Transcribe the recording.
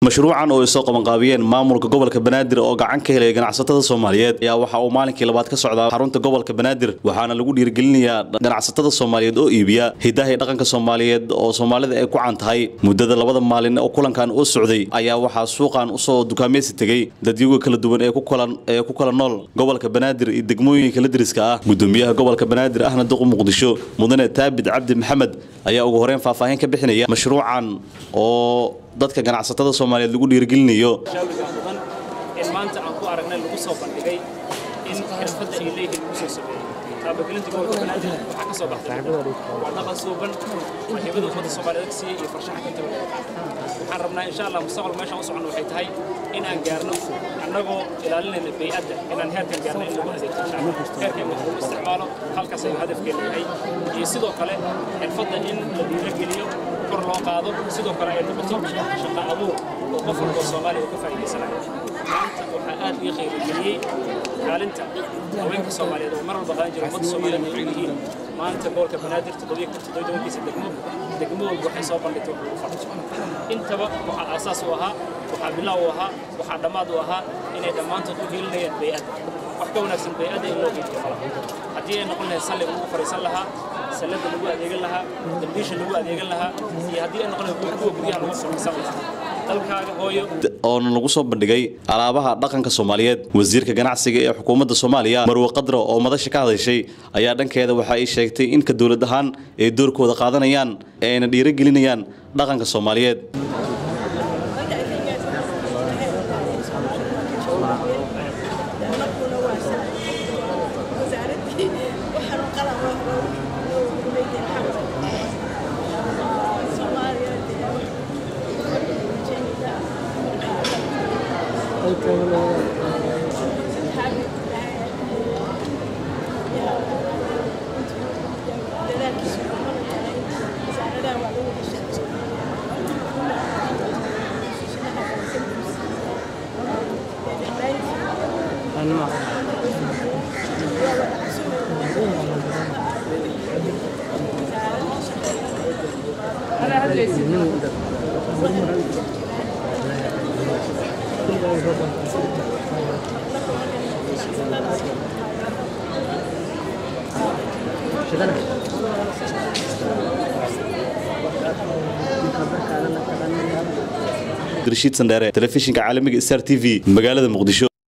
mashruucan oo ay soo qabanqaabiyeen maamulka gobolka banaadir oo gacan ka helaya ganacsatada soomaaliyeed ayaa waxa uu maalinkii labaad ka socdaa xarunta gobolka banaadir waxaana lagu dhiirigelinayaa ganacsatada soomaaliyeed oo iibiya hidaha iyo dhaqanka soomaaliyeed oo soomaalida ay ku can tahay muddada labada maalin oo kulankan u socday ayaa waxaa suuqan usoo dukaamaysi tegey dadyaga kala duwan ee ku kala nool gobolka banaadir iyo degmooyinka la deriska ah gudoomiyaha gobolka banaadir ahna duqu muqdisho mudane taabid cabdi maxamed ayaa ugu horeyn faahfaahin ka bixinaya mashruucan oo dadka ganacsatada soomaaliyeed lagu dhiirigelinayo mudan in maanta aan ku aragnay lagu soo bandhigay in xirfadda ay leeyihiin lagu soo sameeyey taabagelinta gobolka banaadir waxaa ka soo baxday waa dhaqan suuban waa hibada ummadda soomaaliyeed ka siiyey iyo farshaxanka inta waxaan rabnaa insha allah mustaqbalka meeshaan u soconno waxay tahay in aan gaarno annagoo ilaalinayna bay'adda inaan heerkan gaarno in lagu adeegto heerka in lagu isticmaalo halkaas ayuu hadafkeena yahay iyo sidoo kale xirfadda in la dhiirageliyo kor loo qaado sidoo kale ay noqoto shaqo abuur oo qof walba soomaaliya uu ka faa'iidaysanayo maanta waxaa aad ii qiimageliyey kaalinta haweenka soomaaliyeed oo mar walba qaadan jira ummadda soomaaliyeed ay yihiin maanta gobolka banaadir toddobiyotobankiisa degmo degmo walba waxay soo bandhigtay wax lagu farxo intaba waxaa aasaas u ahaa waxaa bilaaw u ahaa waxaa dhammaad u ahaa inay dhammaantood u gelinayaan bay'adda wax ka wanaagsan bay'adda in loo geediyo fala haddii ay noqon lahayd salliga lagu fariisan lahaa sallada lagu adeegan lahaa dambiisha lagu adeegan lahaa iyo haddii ay noqon lahayd kuwa guryaha lagu fariisan lahaa dalkaaga hooyo oona lagu soo bandhigay alaabaha dhaqanka soomaaliyeed wasiirka ganacsiga ee xukuumadda soomaaliya marwe qadra oo madasha ka hadashay ayaa dhankeeda waxa ay sheegtay in ka dowlad ahaan ay doorkooda qaadanayaan ee ayna dhiirigelinayaan dhaqanka soomaaliyeed rashiid sandheere telefishinka caalamiga star t v magaalada muqdisho